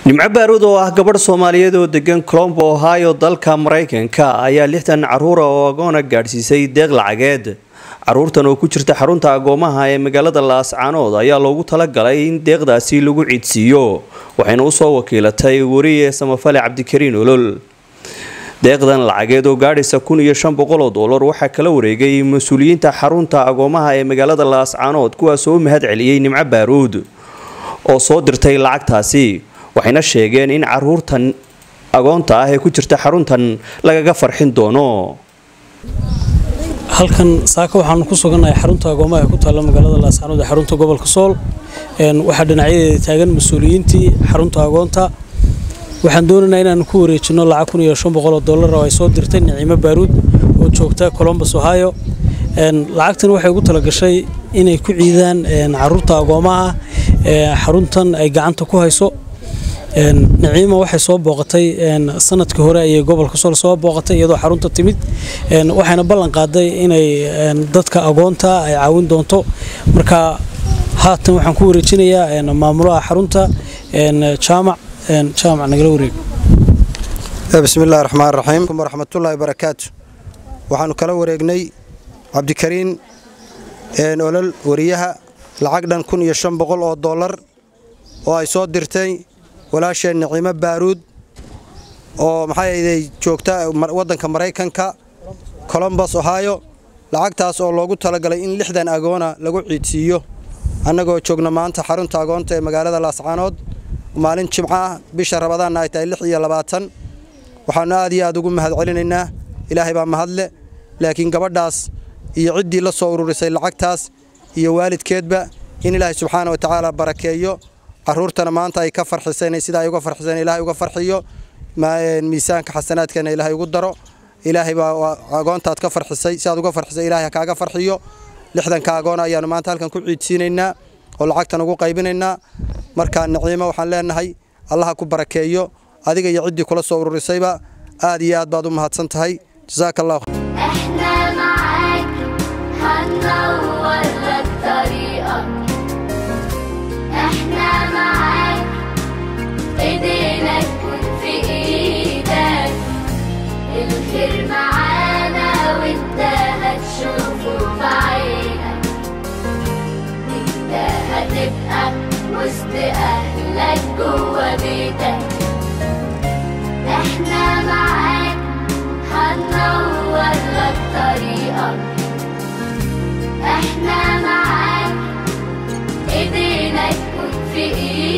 nimco baaruud oo ah gabadh soomaaliyeed oo degan colombo ohio dalka maraykanka ayaa lixdan caruura oo agoona gaadhsiisay deeq lacageed caruurtan oo ku jirta xarunta agoomaha ee magaalada laascaanood ayaa loogu talagalay in deeqdaasi lagu ciidsiiyo waxayna usoo wakiilatay wariye samafale cabdikariin olol deeqdan lacageed oo gaadhaysa kun iyo shan boqol oo doolar waxaa kala wareegay mas-uuliyiinta xarunta agoomaha ee magaalada laascaanood kuwaasoo u mahad celiyey nimco baaruud oo soo dirtay lacagtaasi waxayna sheegeen in caruurtan agoonta ah ee ku jirta xaruntan lagaga farxin doono halkan saaka waxaanu ku sugannahay xarunta agoomaha ee ku taalla magaalada laascaanood ee xarunta gobolka sool waxaa dhinacyadeeda taagan mas-uuliyiintii xarunta agoonta waxaan doonaynaa inaanu ku wareejino lacag kun iyo shan boqol oo dollar oo ay soo dirtay niciimo baaruud oo joogta colombus ohio lacagtan waxay ugu talagashay inay ku ciidaan caruurta agoomaha xaruntan ay gacanta ku hayso niciima waxay soo booqatay sanadkii hore ayay gobolka sool soo booqatay iyadoo xarunta timid waxayna ballan qaaday inay dadka agoonta ay caawin doonto marka haatan waxaan ku wareejinayaa maamulaha xarunta jaamac jaamac nagala wareeg bismillahi raxmaan raxiim waraxmatullaahi barakaatu waxaanu kala wareegnay cabdikariin olol wariyaha lacag dhan kun iyo shan boqol oo dollar oo ay soo dirtay walaasheen niciimo baaruud oo maxaaday joogta waddanka maraykanka colombos ohio lacagtaas oo loogu talagalay in lixdan agoona lagu ciidsiiyo annagoo joogna maanta xarunta agoonta ee magaalada laascaanood maalin jimco ah bisha rabadaanna ay tahay lix iyo labaatan waxaannu aad iyo aad ugu mahad celinaynaa ilaahay baa mahadle laakiin gabadhaas iyo ciddii la soo ururisay lacagtaas iyo waalidkeedba in ilaahay subxaana wa tacaala barakeeyo caruurtana maanta ay ka farxiseen sida ay uga farxiseen ilaahay uga farxiyo miisaanka xasanaadkana ilaahay ugu daro ilaahay baa agoontaad ka farxisay si aad uga farxisay ilaahay ha kaaga farxiyo lixdanka agoon ayaanu maanta halkan ku ciidsiinaynaa oo lacagtan ugu qaybinaynaa marka niciimo waxaan leenahay allaha ku barakeeyo adiga iyo ciddii kula soo ururisayba aad iyo aad baad u mahadsan tahay jasaaka allah احنا معاك هننور لك طريقك احنا معاك ايدينا تكون في ايدك الخير معانا وانت هتشوفه بعينك انت هتبقى وسط اهلك جوا بيتك احنا معاك هننور لك طريقك احنا معاك ايدينا تكون في ايدك